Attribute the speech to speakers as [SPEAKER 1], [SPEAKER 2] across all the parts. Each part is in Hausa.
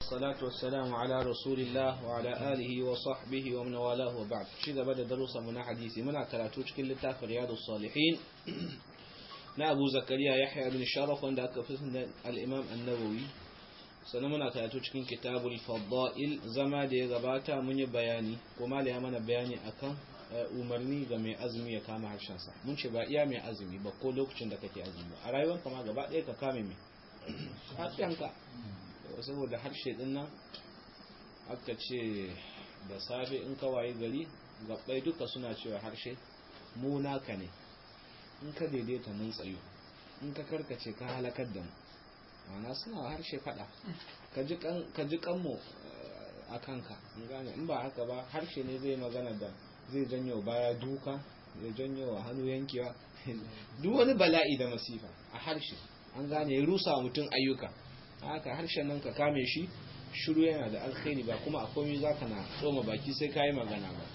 [SPEAKER 1] والصلاة والسلام على رسول الله وعلى آله وصحبه ومن والاه وبعد شيء بدأ دروس من حديثي من كراتوش كل تاف رياض الصالحين na Abu Zakariya Yahya bin Sharaf wanda aka fi al-Imam An-Nawawi sannan muna karatu cikin kitabul fadail zama da ya gabata mun yi bayani ko mala ya mana bayani akan umarni ga mai azumi ya kama harshen sa mun ce ba iya mai azumi ba ko lokacin da kake azumi a rayuwar kama gaba ɗaya ka kame mai harshenka saboda harshe din nan aka ce da safe in ka waye gari gabbai duka suna cewa harshe mu naka ne in ka daidaita mun tsayo in ka karkace ka halakar da mu mana suna harshe fada ka ji kanmu a kanka in gane in ba haka ba harshe ne zai magana da zai janyo baya duka zai janyo wa hannu yankewa duk wani bala'i da masifa a harshe an gane ya rusa mutum ayyuka haka harshen nan ka kame shi shiru yana da alkhairi ba kuma a komai za ka na tsoma baki sai ka yi magana ba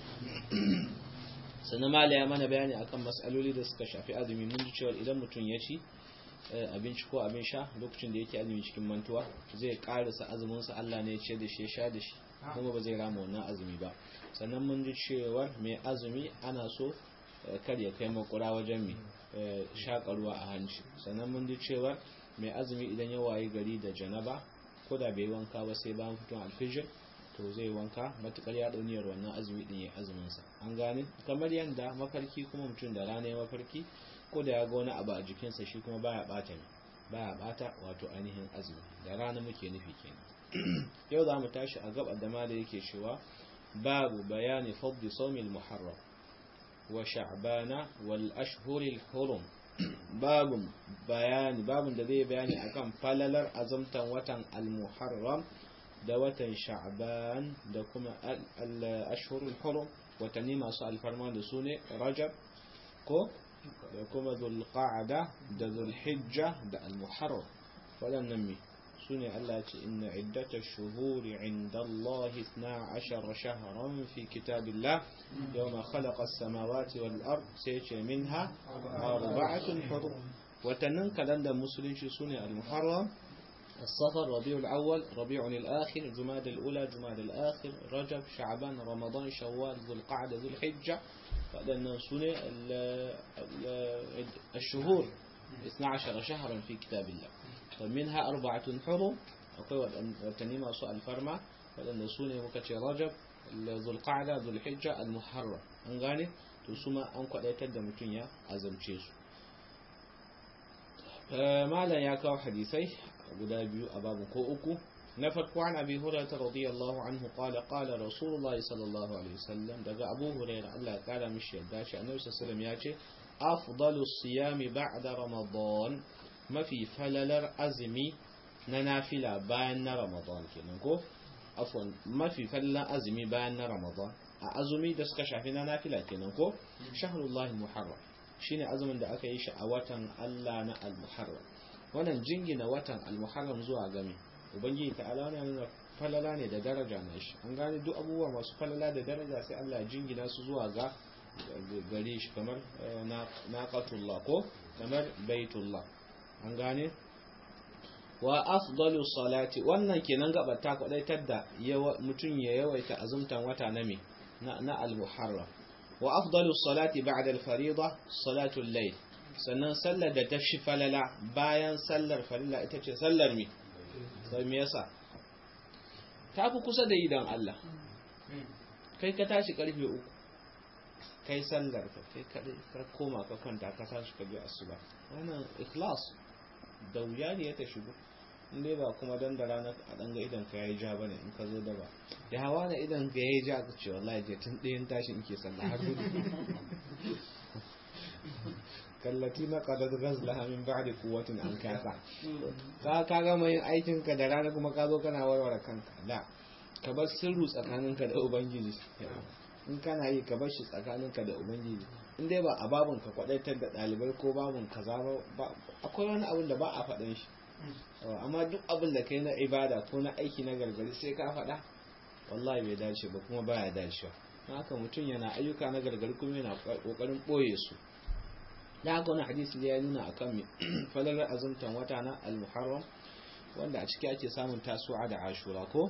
[SPEAKER 1] sannan mala ya mana bayani akan matsaloli da suka shafi azumi mun ji cewa idan mutum ya ci abinci ko abin sha lokacin da yake azumi cikin mantuwa zai karasa azuminsa Allah ne ya ce da shi ya sha da shi kuma ba zai rama wannan azumi ba sannan mun ji cewa mai azumi ana so kar ya kai makura wajen mai shakarwa a hanci sannan mun ji cewa mai azumi idan ya waye gari da janaba ko da bai wanka ba sai bayan fiton alfijir to zai wanka matukar ya dauniyar wannan azumi din ya azumin sa an gane kamar yanda mafarki kuma mutum da rana ya mafarki ko da ya ga wani abu a jikinsa shi kuma baya bata ne baya bata wato ainihin azumi da rana muke nufi kenan yau za mu tashi a gaba da mala yake cewa babu bayani fadli sawmil muharram wa sha'bana wal ashhuril hurum babun bayani babun da zai bayani akan falalar azumtan watan al-muharram da watan sha'ban da kuma al-ashhurul hurum watanni masu alfarma da su ne rajab ko da kuma zulqa'ada da zulhijja da al-muharram waɗannan me su ne Allah ya ce inna iddata shuhuri inda Allah 12 shahran fi kitabillah yawma khalaqa as-samawati wal ard sai ce minha arba'atun hurum watannin kalandar musulunci su ne al-muharram الصفر ربيع الأول ربيع الآخر جماد الأولى جماد الآخر رجب شعبان رمضان شوال ذو القعدة ذو الحجة فأدنا سنة الشهور 12 شهرا في كتاب الله فمنها أربعة حرم وتنمى سؤال فرما فأدنا سنة مكتش رجب ذو القعدة ذو الحجة المحرم أنغاني تسمى أنكو أيتد متنيا أزم تشيسو مالا يا حديثي guda biyu a babu ko uku na farko an abi hurairah radiyallahu anhu qala qala rasulullahi sallallahu alaihi wasallam daga abu hurairah Allah ya kara mishi yadda shi annabi sallallahu alaihi ya ce afdalu siyami ba'da ramadan mafi falalar azumi na nafila bayan na ramadan kenan ko afwan mafi falalar azumi bayan na ramadan a azumi da suka shafi na nafila kenan ko shahrullahi muharram shine azumin da aka yi shi a watan Allah na al-muharram wannan jingina watan almuharram zuwa game ubangiji ta'ala wannan nuna falala ne da daraja na shi an gane duk abubuwa masu falala da daraja sai Allah ya jingina su zuwa ga gare shi kamar naqatullah ko kamar baitullah an gane wa afdalu salati wannan kenan gaba ta kwadaitar da mutum ya yawaita azumtan wata na me na al-muharram wa afdalu salati ba'da al-fariida salatu al-layl sannan sallar da ta fi falala bayan sallar farilla ita ce sallar mi sai me yasa ta fi kusa da idan Allah kai ka tashi karfe uku kai sallar ka kai kadai ka koma ka kwanta ka tashi ka bi asuba wannan ikhlas da wuya ne ya ta shigo in dai ba kuma dan da rana a danga idan ka yayi ja bane in ka zo da ba da hawa na idan ka yayi ja ka ce wallahi je tun ɗayan tashi in ke sallah har gudu kallati na qadad ghazlaha min ba'di quwwatin an kasa ka ka gama yin aikin ka da rana kuma ka zo kana warware kanka da ka bar sirru tsakaninka da ubangiji in kana yi ka bar shi tsakaninka da ubangiji in dai ba a babun ka kwadaitar da dalibai ko babun kaza ba akwai wani abin da ba a faɗin shi amma duk abin da kai na ibada ko na aiki na gargari sai ka faɗa wallahi bai dace ba kuma baya dacewa haka mutum yana ayyuka na gargari kuma yana kokarin ɓoye su da haka wani hadisi da ya nuna akan mi falalar azumtan wata na al-muharram wanda a ciki ake samun tasu'a da ashura ko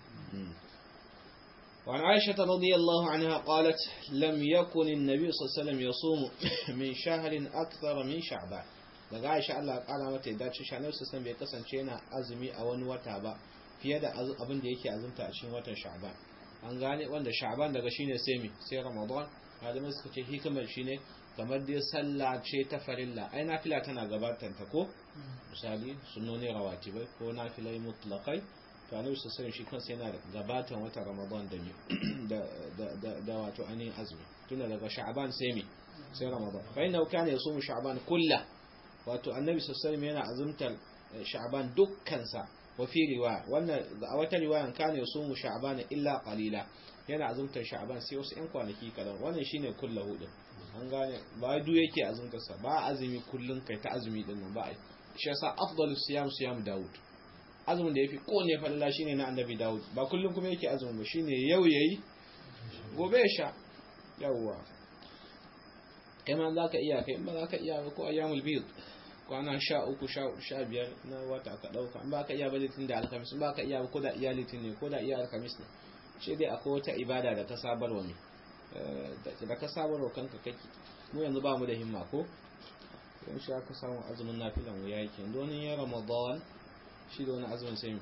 [SPEAKER 1] وعن عائشة رضي الله عنها قالت لم يكن النبي صلى الله عليه وسلم يصوم من شهر أكثر من شعبان daga Aisha Allah kara mata ya dace shanar sassan bai kasance yana azumi a wani wata ba fiye da abin da yake azumta a cikin watan Sha'ban an gane wanda Sha'ban daga shine sai mi sai Ramadan malamai suka ce hikimar shine kamar dai sallah ce ta farilla ai nafila tana gabatar ta ko misali sunnoni rawatibai ko nafilai mutlaqai to annabi sallallahu shi kansa yana gabatan wata ramadan da da da wato ainihin azumi tunda daga sha'ban sai mi sai ramadan fa inna kana yasumu sha'ban kullah wato annabi sallallahu yana azumtar sha'ban dukkan sa wa fi riwaya wannan a wata riwayan kana yasumu sha'ban illa qalila yana azumtar sha'ban sai wasu yan kwanaki kadan wannan shine kullahu din an gane ba du yake azumtar sa ba azumi kullun kai ta azumi din nan ba shi yasa afdalus siyam siyam daud azumin da ya fi kone falala shine na annabi dawud ba kullum kuma yake azumin ba shine yau yayi gobe ya sha yawwa kai ma za ka iya kai ba za ka iya ba ko ayyamul bid kwana sha uku sha biyar na wata ka ɗauka in ba ka iya ba litin da alkamis in ba ka iya ba ko da iya litin ne ko da iya alkamis ne shi dai akwai wata ibada da ka sabarwa ne da ka sabarwa kanka kake mu yanzu ba mu da himma ko yan shi aka samu azumin nafilan wuya yake yanzu wani ya ramadan shi da wani azumin sai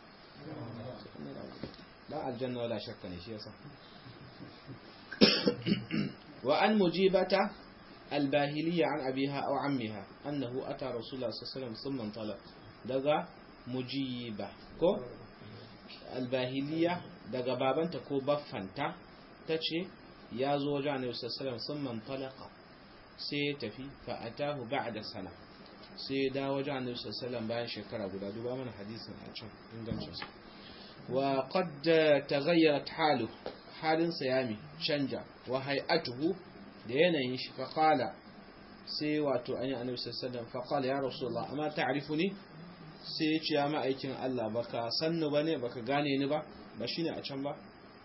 [SPEAKER 1] ba aljanna wala shakka ne shi yasa wa an mujibata albahiliya an abiha aw ammiha annahu ata rasulullah sallallahu alaihi wasallam thumma talab daga mujiba ko albahiliya daga babanta ko baffanta tace ya zo wajen annabi sallallahu alaihi wasallam thumma talaqa sai ya tafi fa atahu ba'da sana sai ya dawo wajen annabi sallallahu bayan shekara guda duba mana hadisin a can ingancin sa wa qad taghayyarat halu halin sa yami canja wa hay'atuhu da yanayin shi fa qala sai wato an yi annabi sallallahu fa qala ya rasulullah amma ta'rifuni sai ya ce ya ma'aikin Allah baka sannu bane baka gane ni ba ba shine a can ba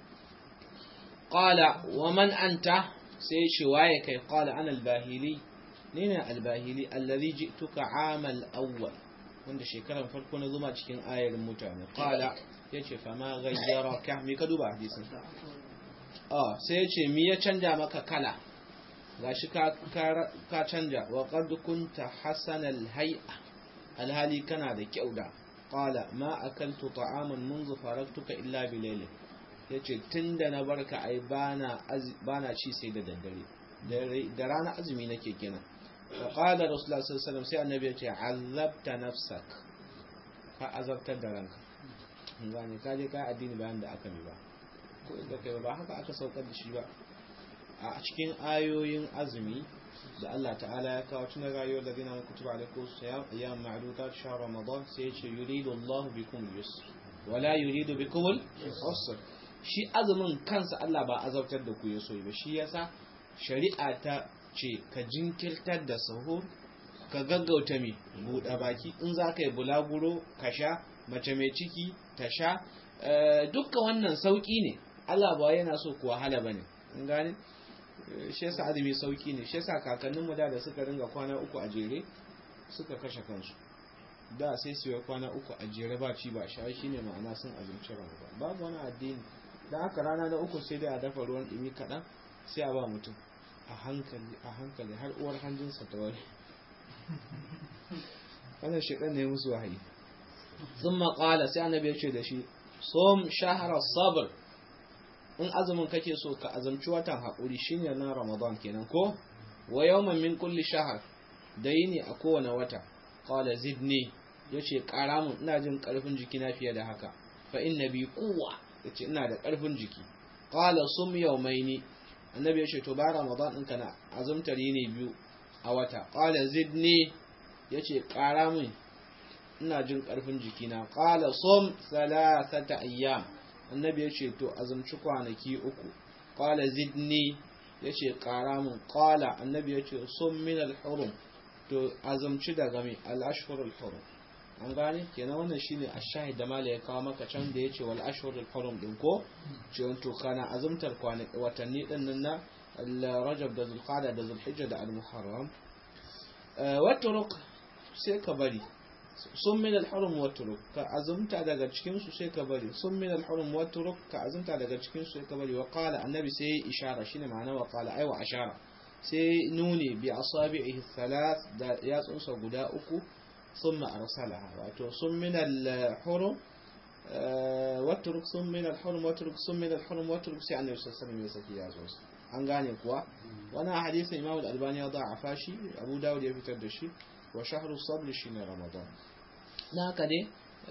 [SPEAKER 1] qala wa man anta sai ya ce waye kai qala ana al-bahili ni ne albahili allazi ji'tuka amal awwal wanda shekaran farko na zuma cikin ayar mutane qala yace fa ma ghayyaraka me ka duba hadisin ah sai yace me ya canja maka kala gashi ka ka canja wa qad kunta hasan alhay'a alhali kana da kyau da qala ma akaltu ta'aman منذ faraktuka illa bilayl yace tunda na barka ai bana bana ci sai da daddare da rana azumi nake kenan وقال رسول الله صلى الله عليه وسلم sai annabi yace azabta nafsak ka azabtar da ranka gane ka je ka addini bayan da aka mi ba ko inda kai ba haka aka saukar da shi ba a cikin ayoyin azumi da Allah ta'ala ya kawo tun rayuwar da dina kutuba alaikum siyam ayyam ma'dudat shahr ramadan sai yace yuridu Allah bikum yusr wala yuridu bikum al-usr shi azumin kansa Allah ba azabtar da ku yaso ba shi yasa shari'a ta ce ka jinkirtar da sahur ka gaggauta mai buɗe baki in za ka yi bulaguro ka sha mace mai ciki ta sha dukkan wannan sauƙi ne Allah ba yana so ku wahala ba ne in gane shi yasa azumi sauƙi ne shi yasa kakanninmu da da suka ringa kwana uku a jere suka kashe kansu da sai su yi kwana uku a jere ba ci ba sha shi ne ma'ana sun azumci ramadan babu wani addini da aka rana na uku sai dai a dafa ruwan ɗumi kaɗan sai a ba mutum a hankali a hankali har uwar hanjinsa ta wari wannan shekar ne musu wahayi sun maƙala sai annabi ya ce da shi som shahara sabr in azumin kake so ka azumci watan haƙuri shine na ramadan kenan ko wa yawman min kulli shahar da yini a kowane wata qala zidni yace ƙara mun ina jin ƙarfin jiki na fiye da haka fa inna bi quwwa yace ina da ƙarfin jiki qala sum yawmaini annabi ya ce to ba ramadan ɗinka na azumtar yini biyu a wata qala zidni yace ƙara min ina jin ƙarfin jikina qala sum thalathata ayyam annabi ya ce to azumci kwanaki uku qala zidni yace ƙara min qala annabi ya ce sum min al-hurum to azumci daga mai al-ashhur al-hurum an gane kenan wannan shine ash-shahid da mala ya kawo maka can da yace wal ashhur al-hurum din ko ce to kana azumtar kwanaki watanni din nan na rajab da zulqa'da da zulhijja da al-muharram wa turuq sai ka bari sun min al-hurum wa turuk ka azumta daga cikin su sai ka bari sun min al-hurum wa turuk ka azumta daga cikin su sai ka bari wa qala annabi sai ishara shine ma'ana wa qala ai wa ashara sai nuni bi asabi'ihi thalath da yatsunsa guda uku thumma arsalaha wato sun min al-hurum waturuk sun min al-hurum waturuk sun min al-hurum waturuk sai annabi sallallahu alaihi wasallam ya saki yatsunsa an gane kuwa wannan hadisin Imam al-Albani ya da'afa shi Abu Dawud ya fitar da shi wa shahru sabr shine Ramadan na haka dai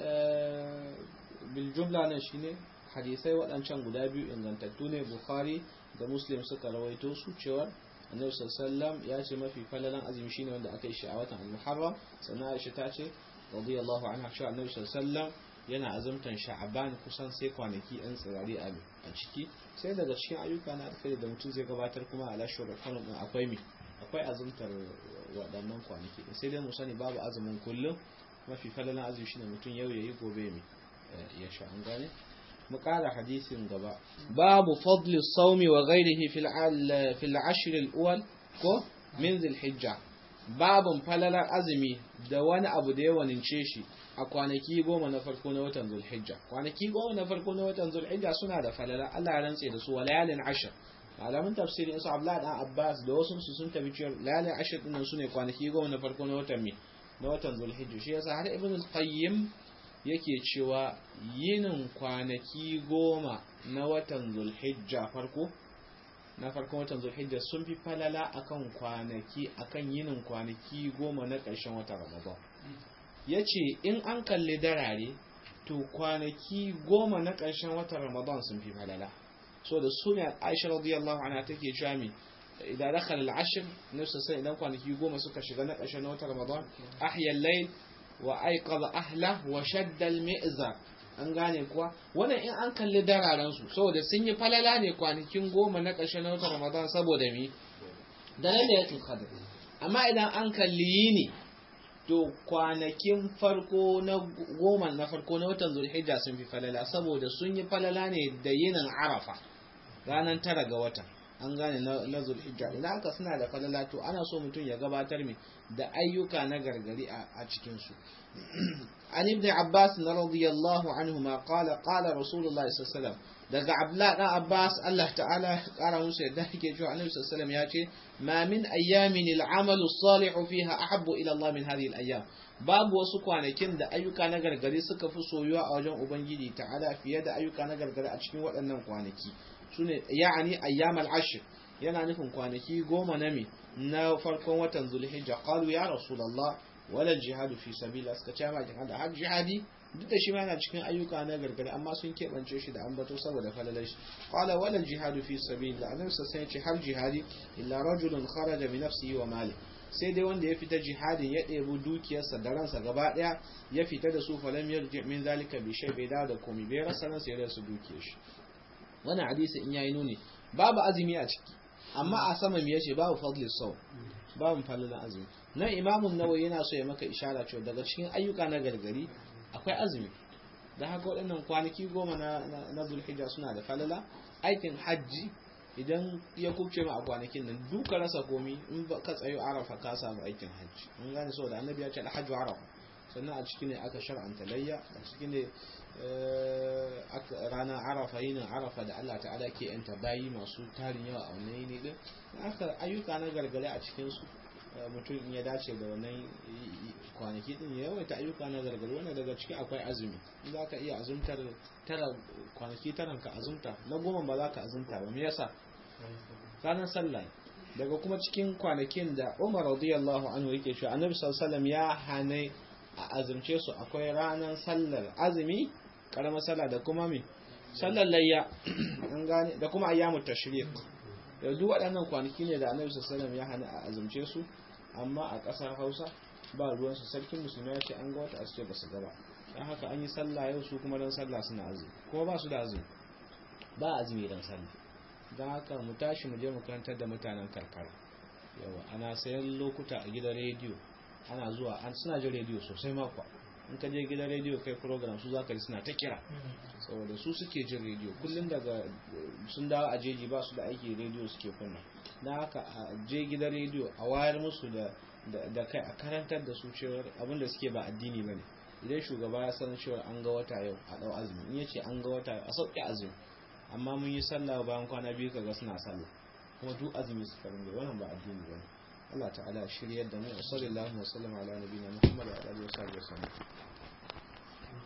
[SPEAKER 1] bil jumla nan shine hadisai waɗancan guda biyu ingantattu ne Bukhari da Muslim suka rawaito su cewa Annabi sallallahu ya ce mafi falalan azumi shine wanda aka yi shi a watan Al-Muharram sannan Aisha ta ce radiyallahu anha cewa Annabi sallallahu yana azumtan Sha'ban kusan sai kwanaki ɗan tsirari a ciki sai daga cikin ayyuka na alkhairi da mutum zai gabatar kuma a lashiyar kwanan din akwai mi akwai azumtar waɗannan kwanaki sai dai mu sani babu azumin kullum mafi falalan azumi shine mutum yau yayi gobe mi ya sha an gane mu ƙara hadisin gaba babu fadli saumi wa ghairihi fil fil ashr al awwal ko min dhil hijja babun falalar azumi da wani abu da ya wanince shi a kwanaki goma na farko na watan zulhijja kwanaki goma na farko na watan zulhijja suna da falala Allah ya rantse da su wa layalin ashir malamin tafsirin su Abdullah dan Abbas da wasu su sun tabi cewa layalin ashir din su ne kwanaki goma na farko na watan mi na watan zulhijja shi yasa har ibn al-qayyim yake cewa yinin kwanaki goma na watan zulhijja farko na farkon watan zulhijja sun fi falala akan kwanaki akan yinin kwanaki goma na ƙarshen watan ramadan ya ce in an kalli darare to kwanaki goma na ƙarshen watan ramadan sun fi falala so da suna aisha radiyallahu anha take jami idan dakhala al-ashr nafsa sai idan kwanaki goma suka shiga na ƙarshen watan ramadan ahya al-layl wa ayqadha ahla wa shadda al-mi'zar an gane kuwa wannan in an kalli dararen su saboda sun yi falala ne kwanakin goma na ƙarshen watan ramadan saboda mi da lailatul qadr amma idan an kalli yini to kwanakin farko na goma na farko na watan zulhijja sun fi falala saboda sun yi falala ne da yinin arafa ranar tara ga watan an gane na zulhijja idan aka suna da falala to ana so mutum ya gabatar mai da ayyuka na gargari a cikinsu an ibn abbas na radiyallahu anhu ma qala qala rasulullahi sallallahu daga abla dan abbas Allah ta'ala ya kara musu yadda yake cewa annabi sallallahu alaihi ya ce ma min ayyamin al'amalu salihu fiha ahabbu ila Allah min hadhihi al-ayyam babu wasu kwanakin da ayyuka na gargari suka fi soyuwa a wajen ubangiji ta'ala fiye da ayyuka na gargari a cikin waɗannan kwanaki sune ya'ani ayyam al-ashr yana nufin kwanaki goma na mi na farkon watan zulhijja qalu ya rasulullah wala jihadu fi sabila suka ce ma jihad har jihadi duk da shi ma yana cikin ayyuka na gargari amma sun keɓance shi da ambato saboda falalar shi qala wala jihadu fi sabila annabi sai ya ce har jihadi illa rajulun kharaja bi nafsihi wa mali sai dai wanda ya fita jihadin ya ɗebi dukiyarsa da ransa gaba ɗaya ya fita da su falam yarji min zalika bi shay bai dawo da komai bai rasa ransa ya rasa dukiyar shi wannan hadisi in yayi nuni babu azumi a ciki amma a sama me yace babu fadli saw babu falalan azumi nan imamun nawawi yana so ya maka ishara cewa daga cikin ayyuka na gargari akwai azumi da haka waɗannan kwanaki goma na na zulhijja suna da falala aikin hajji idan ya kubce ma a kwanakin nan duka rasa komi in ka tsayo arafa ka samu aikin hajji mun gane saboda annabi ya ce alhajju arafa sannan a ciki ne aka shar'anta layya a ciki ne ranar arafa yin arafa da Allah ta'ala ke yanta bayi masu tarin yawa a wannan yini din aka ayyuka na gargare a cikin su mutum in ya dace da wannan kwanaki din ya yawaita ayyuka na gargare wanda daga ciki akwai azumi in za ka iya azumtar tara kwanaki taran ka azumta na goma ba za ka azumta ba me yasa ranar sallah daga kuma cikin kwanakin da Umar radiyallahu anhu yake cewa Annabi sallallahu alaihi wasallam ya hane a azumce su akwai ranar sallar azumi karamar sallah da kuma me sallar layya an gane da kuma ayyamut tashriq da duk waɗannan kwanaki ne da Annabi sallallahu alaihi wasallam ya hana a azumce su amma a ƙasar Hausa ba ruwan su sarkin musulmi ya ce an ga wata asce ba su gaba dan haka an yi sallah yau su kuma dan sallah suna azumi kuma ba su da azumi ba azumi dan sallah don haka mu tashi mu je mu karantar da mutanen karkara yawa ana sayan lokuta a gidan rediyo ana zuwa an suna jin rediyo sosai makwa in ka je gidan rediyo kai program su zaka ji suna ta kira saboda su suke jin rediyo kullum daga sun dawo a jeji ba su da aiki rediyo suke kunna don haka a je gidan rediyo a wayar musu da da kai a karantar da su cewa abin da suke ba addini bane idan shugaba ya san cewa an ga wata yau a dau azumi in yace an ga wata a sauke azumi amma mun yi sallah bayan kwana biyu kaga suna sallah kuma duk azumi suka ringe wannan ba addini bane Allah ta'ala shiryar da mu sallallahu alaihi wa sallam ala nabiyina Muhammad wa alihi wa sahbihi